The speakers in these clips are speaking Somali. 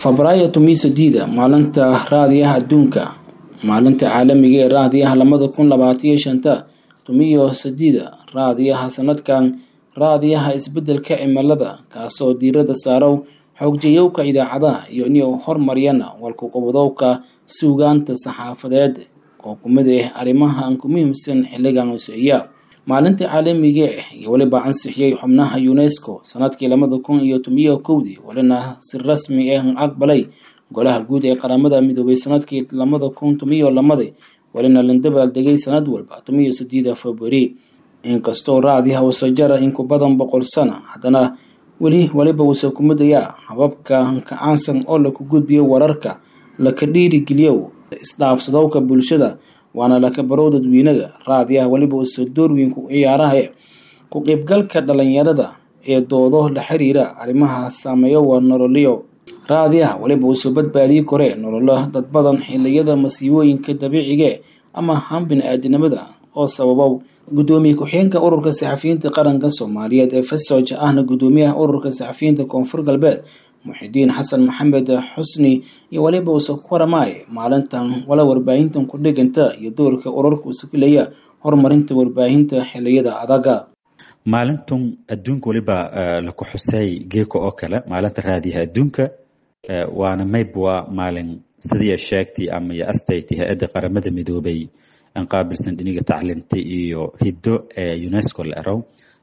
febraayo tomiyo sideeda maalinta raadiyaha adduunka maalinta caalamiga ee raadiyaha lamada kun labaataiyo shanta tomiyo sideeda raadiyaha sanadkan raadiyaha isbedelka cimilada kaasoo diirada saarow xoogjayowka idaacadaha iyo inay hormariyana walkuqobadowka suugaanta saxaafadeed oo kumid ah arrimaha aan ku muhiimsan xilligan hoseeya maalinta caalamiga ah iyo weliba ansixiyey xubnaha unesco sanadkii labada kun iyo tomiyo kowdii walina si rasmi ah aqbalay golaha guud ee qaramada midoobay sanadkii labada kun tomiyo lamadi walina landabaal degay sanad walba tomiyo sideeda februari inkastoo raadiha usa jara in ku badan boqol sano haddana weli weliba uuse kumidayaa hababka kacaansan oo laku gudbiyo wararka laka dhiirigeliyo isdhaafsadowka bulshada waana laka barow dadweynaga raadiyaha weliba uuse doorweyn ku ciyaaraha ku qeybgalka dhalinyarada ee doodo la xiriira arrimaha saameeyo waa nololyo raadiyaha weliba uuse badbaadiyi kore nololo dad badan xiliyada masiibooyinka dabiiciga ama han bini-aadinimada oo sababow gudoomiye ku-xigeenka ururka saxafiyiinta qaranka soomaaliyeed ee fasoja ahna gudoomiyaha ururka saxafiyiinta koonfur galbeed muxidiin xasan maxamed xusni iyo weliba uuse ku waramaay maalintan wala warbaahintan ku dhiganta iyo doorka ururka uuse ku leeya horumarinta warbaahinta xiliyada adaga maalintan adduunka weliba laku xusay geeko oo kale maalinta raadiyaha adduunka waana mayb waa maalin sidii sheegtay ama iyo astaytay hay-adda qaramada midoobay aan qaabilsan dhiniga tacliinta iyo hiddo ee unesco la erow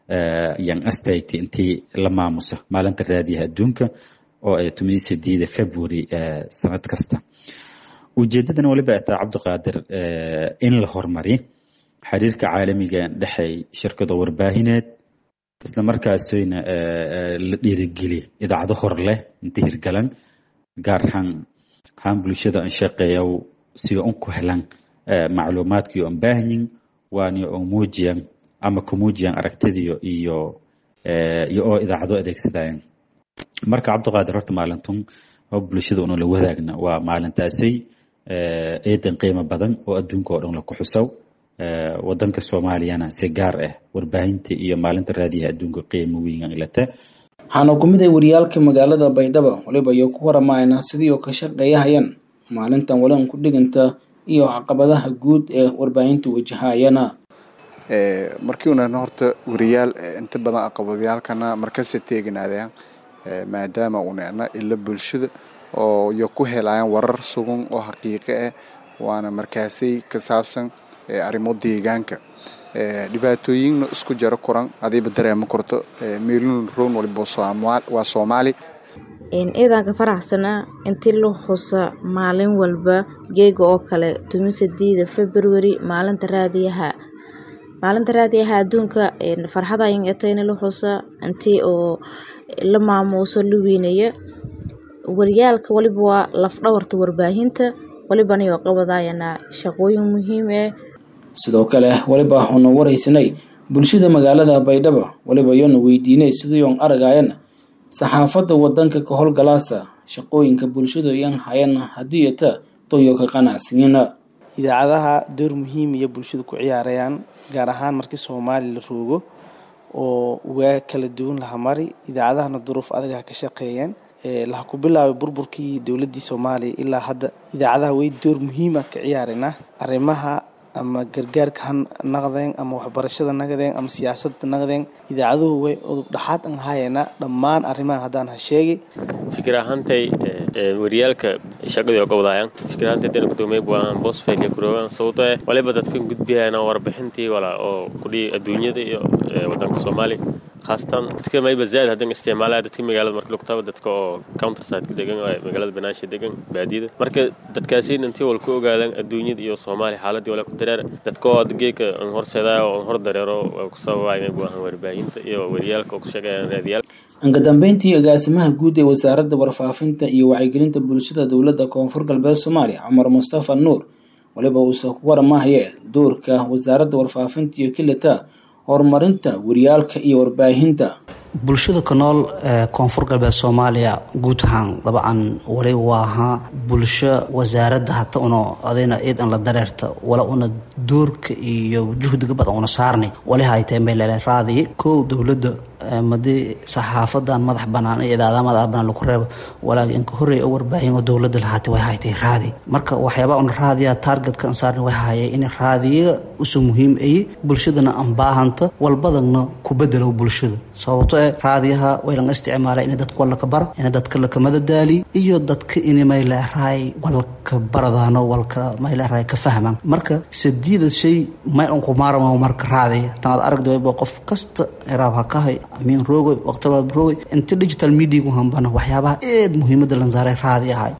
yan astaytay intii la maamusa maalinta raadiyaha adduunka oo ay tomiyo sideeda february sanad kasta ujeedadana waliba ataa cabdiqaadir in la horumariyo xiriirka caalamiga dhexey shirkado warbaahineed isla markaasina la dhiirigeliya idaacado hor leh inta hirgalan gaar ahaan haan bulshada an shaqeeya si un ku helan macluumaadkii on baahanyin waani on muujiyan ama ku muujiyan aragtidiyo iyo iyo oo idaacado adeegsadayan marka cabdiqaadir horta maalintun oo bulshada una la wadaagna waa maalintaasay eedan qiimo badan oo adduunka oo dhan laku xusow wadanka soomaaliyana si gaar ah warbaahinta iyo maalinta raadiyaha adduunka qiimo weyn ilata waxaana kumid ah wariyaalka magaalada baydhabo waliba iyo ku waramayna sidii oo ka shaqeeyahayaan maalintan walan ku dhiganta iyo caqabadaha guud ee warbaahinta wajahayana markii unan horta wariyaal inta badan aqabadyaalkana markasta teeginaadayaan maadaama unana ila bulshada oo iyo ku helayaan warar sugan oo xaqiiqo ah waana markaasay ka saabsan arrimo deegaanka dhibaatooyinna isku jaro kuran adiiba dareemo korto meelun rown waliba waa soomaali ciidanka faraxsanaa intii la xusa maalin walba geega oo kale tomi sideeda february maalinta raadiyaha maalinta raadiyaha adduunka farxadayn etayna la xusa intii oo la maamuuso la weynaya waryaalka waliba waa lafdhabarta warbaahinta walibana yoo qabadayana shaqooyin muhiim ah sidoo kale waliba waxaanu waraysanay bulshada magaalada baydhabo waliba yoona weydiinay sidii oon aragayana saxaafadda wadanka ka howlgalaasa shaqooyinka bulshada yan hayan haddii ata toyo ka qanacsanina idaacadaha door muhiim iyo bulshada ku ciyaarayaan gaar ahaan markii soomaali la roogo oo waa kala duwan laha mari idaacadahana duruuf adaga ka shaqeeyeen laha ku bilaabay burburkii dowladii soomaaliya ilaa hadda idaacadaha way door muhiima ka ciyaarayna arrimaha ama gargaarka ha naqdeen ama waxbarashada naqdeen ama siyaasadda naqdeen idaacaduhu way udub dhaxaad an hayana dhammaan arrimaha haddaan ha sheegay fikir ahaantay wariyaalka shaqadii oo qabadaayaan fikir ahaantay dana gudoomiye buahan bosfel iyo kuroogan sababtoo eh waliba dadkan gudbiyayana warbixintii wala oo kudhihi adduunyada iyo wadanka soomaaliya khaasatan dadka mayba zaaid hadan isticmaalaya dadka magaalada marka lugtaba dadka oo counterside degan magaalada banaansha degan baadiyada marka dadkaasiin intii wal ku ogaadaan adduunyada iyo soomaaliya xaaladii wala ku dareer dadka oo geeka aan horseedayo oo hor dareero ku sababaya may buahan warbaahinta iyo wariyaalka oo ku shaqeeyaan raadiyaal anka dambeyntii agaasimaha guud ee wasaaradda warfaafinta iyo wacyigelinta bulshada dowladda koonfur galbeed soomaaliya cumar mustafa nuur waliba uuse ku waramahayee doorka wasaaradda warfaafinta iyo kilita horumarinta wariyaalka iyo warbaahinta bulshada ku nool ee koonfur galbeed soomaaliya guud ahaan dabcan wali waa ahaa bulsho wasaaradda hata una adayna ciid an la dareerta wala una doorka iyo juhdiga badan una saarnay wali haytee meelele raadi kow dowladda madii saxaafadan madax banaan iyo idaadaha madax banaan lagu reebo walaagi inka horreey oo warbaahin oo dowladda lahaatay way haytay raadi marka waxyaabaa un raadiya targetka an saarni way hayay in raadiya usu muhiim ayi bulshadana aan baahanta walbadana ku bedelo bulshada sababto eh raadiyaha way lan isticmaala in dadka walaka bara in dadka lakamada daali iyo dadka in mayleerahay walka baradaano walka mayleerahay ka fahmaan marka sadiida shay may un kumaarama marka raadiya tanaad aragda wayba qof kasta eraab ha kahay amiin roogay waqtibaad roogay inta digital media ku hambana waxyaabaha aad muhiimada lan saaray raadi ahay